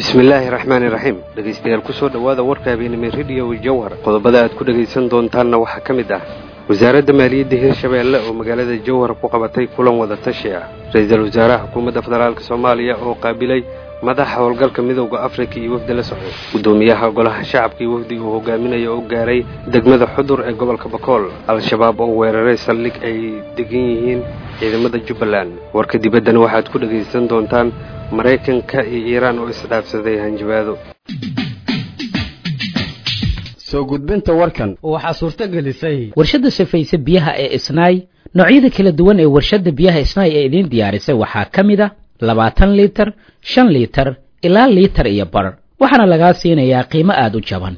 bismillaahi raxmaani raxiim dhegaystayaal ku soo dhowaada warka habeenimo rediyo jawhar qodobada aad ku dhegaysan doontaanna waxaa ka mid ah wasaaradda maaliyadda hirshabeelle oo magaalada jawhar ku qabatay kulan wada tashi ah ra-iisul wasaaraha xukuumadda federaalk soomaaliya oo qaabilay madaxa howlgalka midowda afrika iyo wafdi la socday guddoomiyaha golaha shacabka iyo wafdiga uu hogaaminaya oo gaaray degmada xudur ee gobolka bakool al-shabaab oo weeraray saldhig ay degan yihiin ciidamada jubbaland warka dibaddana waxaad ku dhegaysan doontaan maraykanka iyo iiraan oo isdhaafsaday hanjabaado soo gudbinta warkan waxaa suurto gelisay warshadda safayse biyaha ee isnaay noocyada kala duwan ee warshadda biyaha isnaay ee idiin diyaarisay waxaa ka mid a labaatan liitar shan liitar ilaa liitar iyo bar waxaana lagaa siinayaa qiimo aada u jaban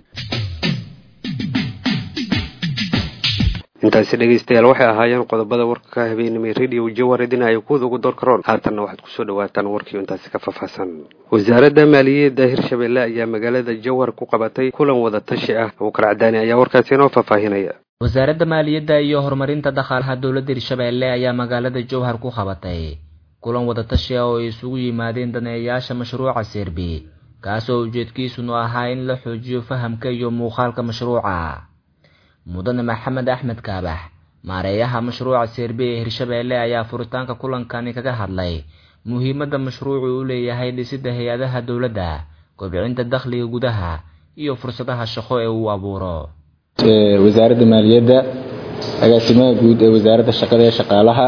intaasi dhegaystayaal waxay ahaayeen qodobada warka ka habeenimay rediyo jawar idinaya kuwada ugu door karoon haatanna waxaad kusoo dhawaataan warkii intaasi ka faahfaahsan wasaaradda maaliyadda hirshabeelle ayaa magaalada jawhar ku qabatay kulan wada tashi ah abuukar cadaani ayaa warkaasi inoo faahfaahinaya wasaaradda maaliyadda iyo horumarinta dhaqaalaha dowladda hirshabeelle ayaa magaalada jowhar ku qabatay kulan wada tashi ah oo ay isugu yimaadeen daneeyayaasha mashruuca serbi kaasoo ujeedkiisunu ahaa in la xoojiyo fahamka iyo muuqaalka mashruuca mudane maxamed axmed kaabax maareeyaha mashruuca serbi ee hirshabeelle ayaa furitaanka kulankani kaga hadlay muhiimadda mashruucu u leeyahay dhisidda hay-adaha dowladda kobcinta dakhliga gudaha iyo fursadaha shaqo ee uu abuuro wasaaradda maaliyadda agaasimaha guud ee wasaaradda shaqada ee shaqaalaha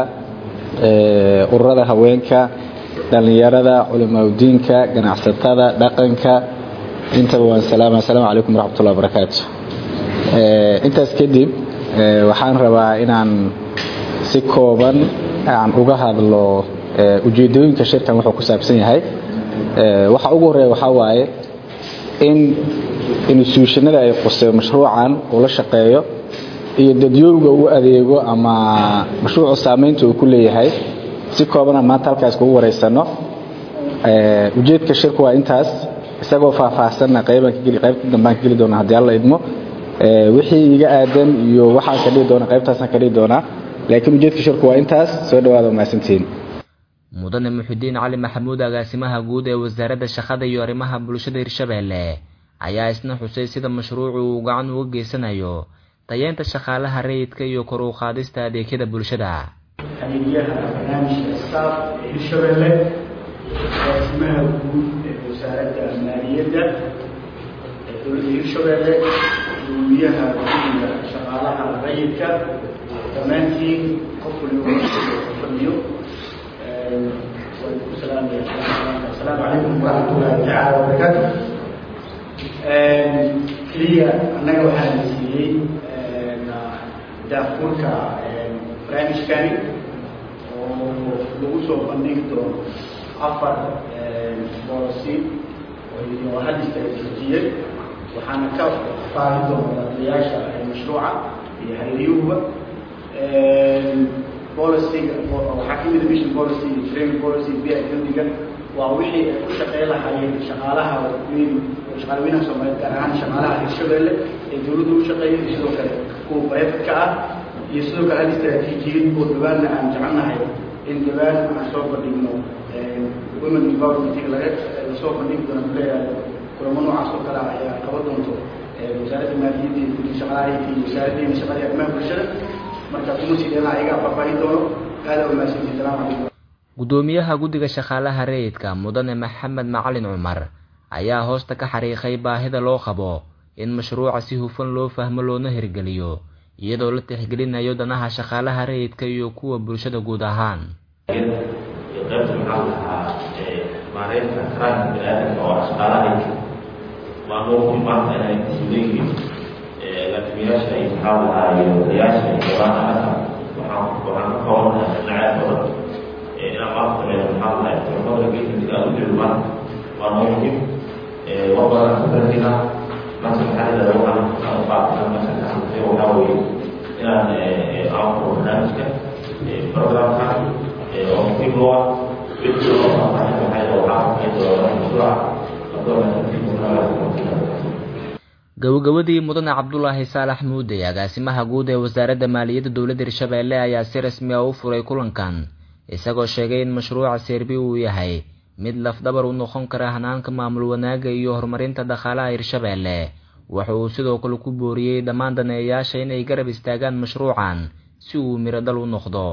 ururada haweenka dhallinyarada culimaadudiinka ganacsatada dhaqanka intaba waan salaama asalaamu calaykum waraxmatullahi wabarakaatu intaas kadib waxaan rabaa inaan si kooban aan uga hadlo ujeedooyinka shirkan wuxuu ku saabsan yahay waxa ugu horeeya waxaa waaye in instituushanada ay qusay mashruucan uu la shaqeeyo iyo dadyooga u adeego ama mashruucu saamaynta uu ku leeyahay si koobana maanta halkaas kugu wareysano ujeedka shirku waa intaas isagoo faahfaahsanna qaybta dambaan ka geli doona haddii alla idmo wixii iga aadan iyo waxaan ka dhihi doona qaybtaasaan ka dhihi doonaa laakiin ujeedka shirku waa intaas soo dhawaada mahadsantihiin mudane muxidiin cali maxamuud agaasimaha guud ee wasaaradda shaqada iyo arrimaha bulshada hirshabeelle ayaa isna xusay sida mashruucu uu gacan uga geysanayo tayeenta shaqaalaha rayidka iyo kor u qaadista adeegyada bulshada adeegyaha barnaamijka staaf ee hirshabeelle agaasimaha guud ee wasaaradda maaliyadda ee dowladda hirshabeelle gudoomiyaha guddiga shaqaalaha rayidka dhammaantiin qof waliba fadhiyo waan ku salaamaya asalaamu calaykum waraxmatullahi tacaala wabarakaatu keliya annaga waxaa la siiyey daafurka barnaamijkani oo lagu soo bandhigi doono afar boolosi oo hadista la joojiyey waxaana ka faahi doona daadayaasha mashruuca iyo hayriyuhuba policyga waxaa ka mida mission policy iyo training policy biya guddiga waa wixii ay ku shaqeyn lahaayeen shaqaalaha weyn shaqaalaweynaha soomaaliyeed gaar ahaan shaqaalaha hirshabeelle ee dowladda u shaqeeya iyo sidoo kale kuwa bareefadka ah iyo sidoo kale hal istaraatiijiyad oo dhawaanna aan jecelnahay in dhawaan aan soo bandhigno women empowerment laga lasoo bandhigi doono kuleeyahay kulamo noocaas oo kale ayaa qaba doonto wasaaradda maaliyadda iyo guddiga shaqaalaha iyo wasaaraddeena shaqada arrimaha bulshada marka kuma sii dheelaa ayagaa faahfaahin doono aada umahadsantihi salaamu calaykum guddoomiyaha guddiga shaqaalaha rayidka mudane maxamed macalin cumar ayaa hoosta ka xariiqay baahida loo qabo in mashruuca si hufan loo fahmo loona hirgeliyo iyadoo la tixgelinayo danaha shaqaalaha rayidka iyo kuwa bulshada guud ahaan qaybta maxaa lahaa maareynta karaanka biniaadamka oo shaqaalaha rayidka maamuurkii maanta inay suuleyihiin laakimiyaasha iyo maxaa lahaa iyo odayaasha iyo golaha anaga waxaan waxaan ka koobanahay dhinaceed badan inaan maanta sameeyo maxaa lahaa tababarka geesintiga aan u jilmaan waa noo muhiim wax badan aan ka darkinaa marka maxaa la yidhahda waxaan aan qaatana meesha ka hadlay waxaa weeye inaan aan furo barnaamijka programka oo muhiim u ah wixii loo faahfaahin waxaa yidhahda waxaa sameyn doona mashruuca gabagabadii mudane cabdulaahi saalax muude agaasimaha guud ee wasaaradda maaliyadda dowladda hirshabeelle ayaa si rasmi ah u furay kulankan isagoo sheegay in mashruuca serbi uu yahay mid lafdabar u noqon kara hanaanka maamul wanaagga iyo horumarinta dhaqaalaha hirshabeelle waxa uu sidoo kale ku booriyey dhammaan daneeyayaasha inay garab istaagaan mashruucan si uu miro dhal u noqdo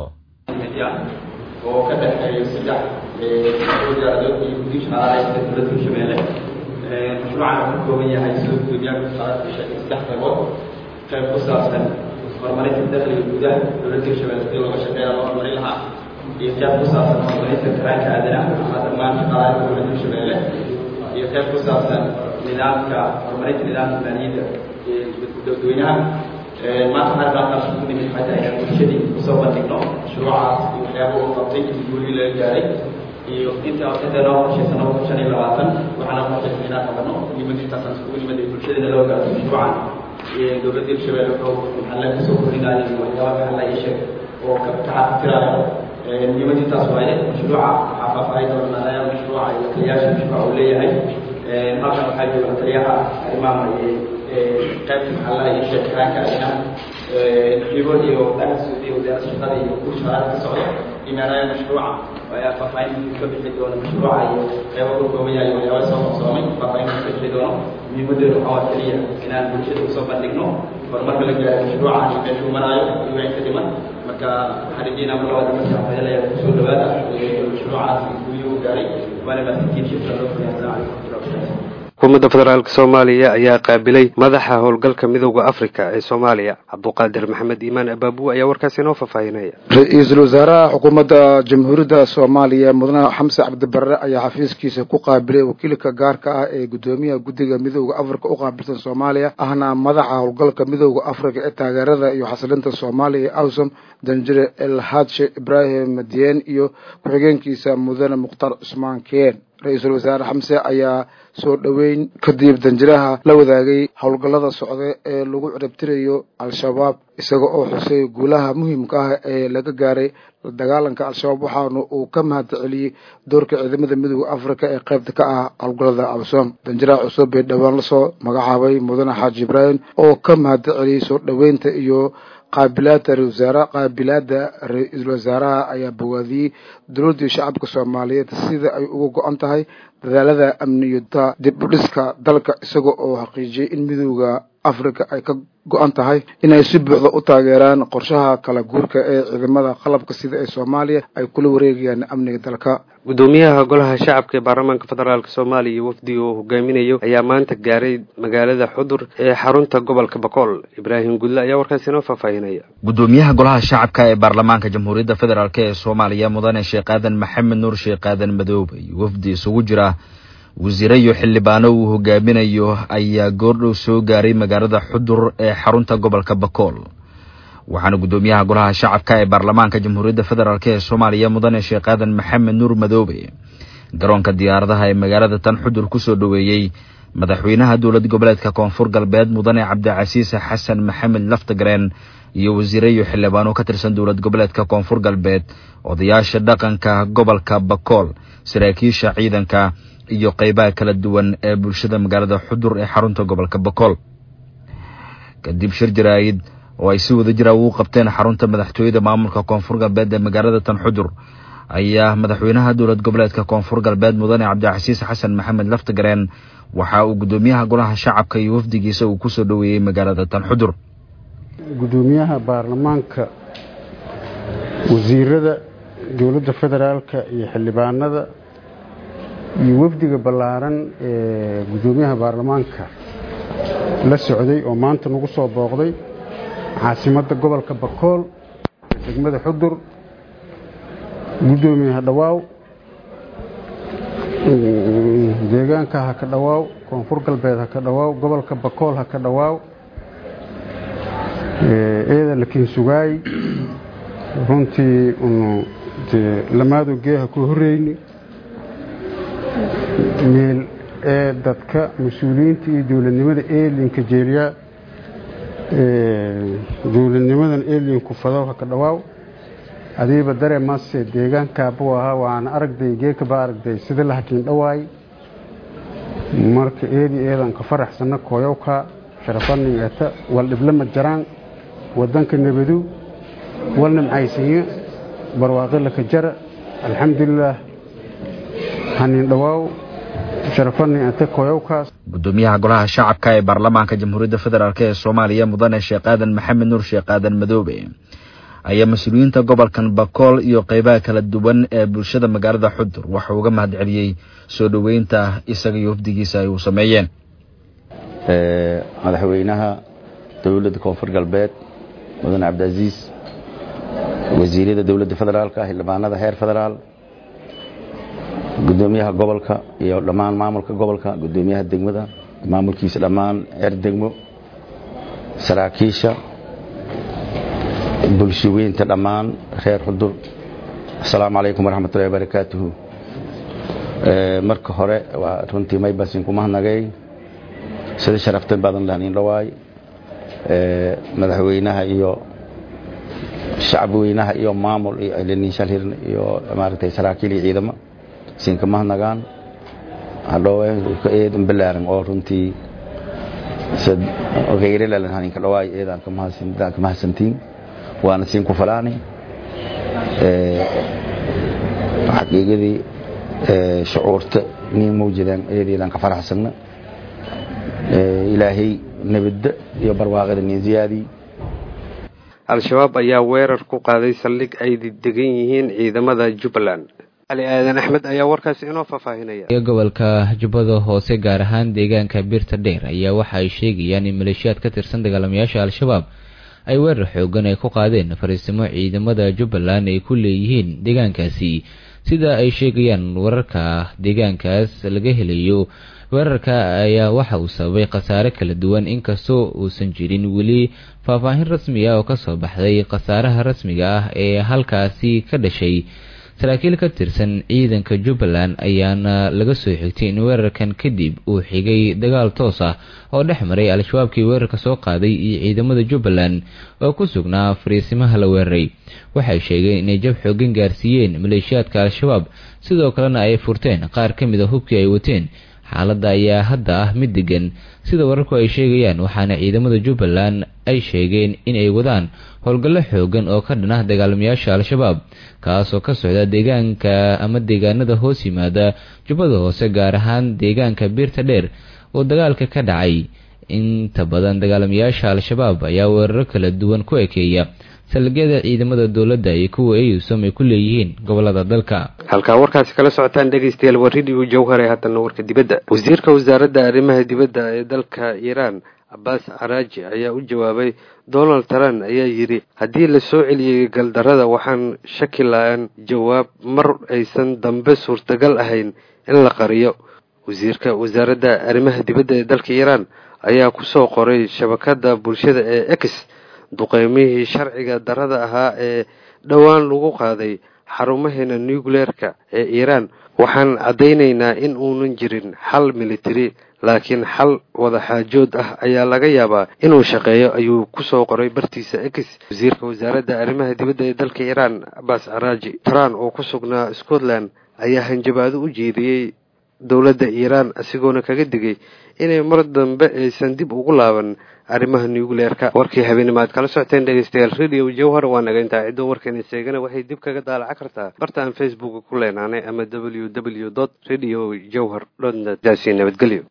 oo ka dhexeeyo saddex wasaaradood iyo guddiga shaqaalaha dowladda hirshabeelle mashruucan wuxuu ka kooban yahay sidoo gudoomiyaha shaqaalaha sheegay saddex qaybood qayb ku saabsan horumarinta dakhliga gudaha dowladda hirshabeelle sidii looga shaqeeya loo horumarin lahaa iyo qayb ku saabsan horumarinta karaanka aadanaha ama dhammaan shaqaalaha dowladda hirshabeelle iyo qayb ku saabsan nidaamka horumarinta nidaamka maaliyadda dadweynaha maanta waxaan rabaa ku nimid xataa inaan bulshadii kusoo bandhigno mashruucaas iyo waxyaaba uu qabtay intii guulii laga gaaray iyo inta inta noo qorshaysan laba kun shan iyo labaatan waxaana qorshaysan inaan qabano muhiimadii intaasaan iskugu nimid ee bulshadana loo gaarto mashruucan dowladda hirshabelle wuxuu maxalle kusoo kordhinaya waxyaaba maxalla ii sheeg oo kacatiraayo muhiimadii taas waaye mashruuca waxaa faahfaahin doona maadaama mashruuca iyo taliyaasha mashruuca uu leeyahay halkan waxaa jooga taliyaha arrimaha qaybta maxallaha iyo sheekiraanka adinaha xibo iyo dhahasuud iyo wasaaradda shaqada iyo kuwa shaqaalaha ka socda imaanaya mashruuca ayaa faahfaahin ka bixi doona mashruuca iyo qeybo ka kooban yahay waxyaaba soo qabsoomay faahfaahin ka bixi doono muhiimadeedu waxaa waa keliya inaan bulshada usoo bandhigno horumarka la gaaray mashruuca iyo meeshuu maraayo iyo wixii ka dhiman marka waxaan rajeynaa mar labaad marka waxyeelaya kusoo dhawaada mashruucaas guuyo u gaaray waana maasintiin shirka loo fuliya assalaamu calaykum warahmatullahi wabarakatuh xukuumadda federaalk soomaaliya ayaa qaabilay madaxa howlgalka midowda afrika ee soomaaliya cabduqaadir maxamed iimaan abaabu ayaa warkaasi inoo faahfaahinaya ra-iisul wasaaraha xukuumadda jamhuuriyadda soomaaliya mudane xamse cabdibarre ayaa xafiiskiisa ku qaabilay wakiilka gaarka ah ee guddoomiyaha guddiga midowda afrika u qaabilsan soomaaliya ahna madaxa howlgalka midowda afrika ee taageerada iyo xasilinta soomaaliya ee awsom danjire elhadshe ibraahim dien iyo ku-xigeenkiisa mudane mukhtaar cusmaan keen ra-iisul wasaare xamse ayaa soo dhoweyn kadib danjiraha la wadaagay howlgallada socda ee lagu ciribtirayo al-shabaab isaga oo xusay guulaha muhiimka ah ee laga gaaray la dagaalanka al-shabaab waxaana uu ka mahad celiyey doorka ciidamada midooda afrika ee qaybta ka ah howlgallada awsom danjiraha cusub ee dhowaan lasoo magacaabay mudane xaaji ibraahim oo ka mahad celiyey soo dhoweynta iyo qaabilaada ra-isul wasaare qaabilaada ra-iisul wasaaraha ayaa bogaadiyey dowladdii shacabka soomaaliyeed sida ay uga go-an tahay dadaalada amniyada dib u dhiska dalka isaga oo xaqiijiyey in midooda afrika ay ka go-an tahay inay si buuxda u taageeraan qorshaha kala guurka ee ciidamada qalabka sida ee soomaaliya ay kula wareegayaan amniga dalka guddoomiyaha golaha shacabka ee baarlamaanka federaalk soomaaliya wafdi uu hogaaminayo ayaa maanta gaaray magaalada xudur ee xarunta gobolka boqol ibraahim gudle ayaa warkaasi inoo faahfaahinaya guddoomiyaha golaha shacabka ee baarlamaanka jamhuuriyadda federaalk ee soomaaliya mudane sheekh aadan maxamed nuur sheekh aadan madoobe iyo wafdi isugu jira wasiire iyo xildhibaano uu hogaaminayo ayaa goordhow soo gaaray magaalada xudur ee xarunta gobolka bakool waxaana guddoomiyaha golaha shacabka ee baarlamaanka jamhuuriyadda federaalk ee soomaaliya mudane sheekh aadan maxamed nuur madoobe garoonka diyaaradaha ee magaalada tan xudur kusoo dhoweeyey madaxweynaha dowlad goboleedka koonfur galbeed mudane cabdicasiise xasan maxamed laftagareen iyo wasiire iyo xildhibaano ka tirsan dowlad goboleedka koonfur galbeed odayaasha dhaqanka gobolka bakool saraakiisha ciidanka iyo qeybaha kala duwan ee bulshada magaalada xudur ee xarunta gobolka bakool kadib shir jaraa'id oo ay si wada jira ugu qabteen xarunta madaxtooyada maamulka koonfur galbeed ee magaalada tan xudur ayaa madaxweynaha dowlad goboleedka koonfur galbeed mudane cabdicasiis xasan maxamed laftagareen waxa uu guddoomiyaha golaha shacabka iyo wafdigiisa uu kusoo dhoweeyey magaalada tan xudur guddoomiyaha baarlamaanka wasiirada dowladda federaalka iyo xildhibaanada iyo wafdiga ballaaran ee guddoomiyaha baarlamaanka la socday oo maanta nagu soo booqday caasimadda gobolka bakool degmada xudur guddoomiyaha dhawaaw deegaanka ha ka dhawaaw koonfur galbeed ha ka dhawaaw gobolka bakool ha ka dhawaaw eeda lakiin sugaay runtii unu dee lamaado geeha ku horreyni meel ee dadka mas-uuliyiinta iyo dowladnimada eelinka jeeliyaa dowladnimadan eelinku fadow ha ka dhawaaw adiiba dare mase deegaankaabuu ahaa waana aragday geekaba aragday sida la hakiin dhawaay marka eedi eedanka faraxsana kooyowka sharafanin eeta wal dhiblama jaraan wadanka nabadow walna maxaysiiyo barwaaqilaka jara alxamdulilaah hanin dhawaaw sharafani ante koyowkaas gudoomiyaha golaha shacabka ee baarlamaanka jamhuuriyadda federaalk ee soomaaliya mudane sheekh aadan maxamed nuur sheekh aadan madoobe ayaa mas-uuliyiinta gobolkan bakool iyo qeybaha kala duwan ee bulshada magaalada xudur waxau uga mahad celiyey soo dhoweynta isaga iyo wafdigiisa ay uu sameeyeen madaxweynaha dowladda koonfur galbeed mudane cabdicaziis wasiiryada dowladda federaalka xildhibaanada heer federaal gudoomiyaha gobolka iyo dhammaan maamulka gobolka gudoomiyaha degmada maamulkiisa dhammaan heer degmo saraakiisha bulshaweynta dhammaan reer xudur asalaamu calaykum waraxmatullahi wabarakaatuhu marka hore waa runtii maybasin ku mahadnagay sida sharafta badan lahanin dhawaay madaxweynaha iyo shacabweynaha iyo maamul iyo ilininshalhirn iyo maaragtay saraakiil iyo ciidamo siinka mahadnagaan hadhowe eedan balaaran oo runtii gayrelan haninka dhawaay eedaan ka mahadsantiin waana siin ku falaani xaqiiqadii shucuurta nin mawjadaan eedeedaan ka faraxsanna ilaahay nabadda iyo barwaaqada nin ziyaadii al-shabaab ayaa weerar ku qaaday saldhig ay degan yihiin ciidamada jubbaland cali aadan axmed ayaa warkaasi inoo faahfaahinaya gobolka jubbada hoose gaar ahaan deegaanka birta dheer ayaa waxa ay sheegayaan in maleeshiyaad ka tirsan dagaalamayaasha al-shabaab ay weerar xoogan ay ku qaadeen fariisimo ciidamada jubbaland ay ku leeyihiin deegaankaasi sida ay sheegayaan wararka deegaankaas laga helayo weerarka ayaa waxa uu sababay khasaare kala duwan inkastoo uusan jirin weli faahfaahin rasmi ah oo kasoo baxday khasaaraha rasmiga ah ee halkaasi ka dhashay saraakiil ka tirsan ciidanka jubbaland ayaana laga soo xigtay in weerarkan kadib uu xigay dagaal toos ah oo dhex maray al-shabaabkii weerarka soo qaaday iyo ciidamada jubbaland oo ku sugnaa fariisimaha la weeraray waxay sheegeen inay jab xoogan gaarsiiyeen maleeshiyaadka al-shabaab sidoo kalena ay furteen qaar ka mid a hubkii ay wateen xaaladda ayaa hadda ah mid degan sida wararku ay sheegayaan waxaana ciidamada jubbaland ay sheegeen in ay wadaan howlgallo xoogan oo ka dhan ah dagaalamayaasha al-shabaab kaasoo ka socda deegaanka ama deegaanada hoos yimaada jubbada hoose gaar ahaan deegaanka biirta dheer oo dagaalka ka dhacay inta badan dagaalamayaasha al-shabaab ayaa weeraro kala duwan ku ekeeya salgyada ciidamada dowladda iyo kuwa eyusom ay ku leeyihiin gobolada dalka halkaa warkaasi kala socotaan dhegaystayaal waa radio jawhar ee haddana warka dibadda wasiirka wasaaradda arrimaha dibadda ee dalka iiraan cabbaas caraaji ayaa u jawaabay donald trump ayaa yidhi haddii la soo celiyey galdarrada waxaan shaki la-aan jawaab mar aysan dambe suurtagal ahayn in la qariyo wasiirka wasaaradda arrimaha dibadda ee dalka iiraan ayaa ku soo qoray shabakadda bulshada ee x duqeymihii sharciga darrada ahaa ee dhowaan lagu qaaday xarumaheena nucleerka ee iiraan waxaan caddaynaynaa in uunan jirin xal military laakiin xal wadaxaajood ah ayaa laga yaabaa inuu shaqeeyo ayuu ku soo qoray bartiisa x wasiirka wasaaradda arrimaha dibadda ee dalka iiraan cabbaas caraaji trump oo ku sugnaa scotland ayaa hanjabaado u jeediyey dowladda iiraan isagoona kaga digay inay mar dambe aysan dib ugu laaban arrimaha nucleerka warkii habeenimo aad kala socoteen dhegeystayaal radio jawhar waa naga intaa ciddoo warkeena seegana waxay dib kaga daalaca kartaa bartaan facebook ku leenaanay ama w w dot radio jawhar dot net daasi nabadgelyo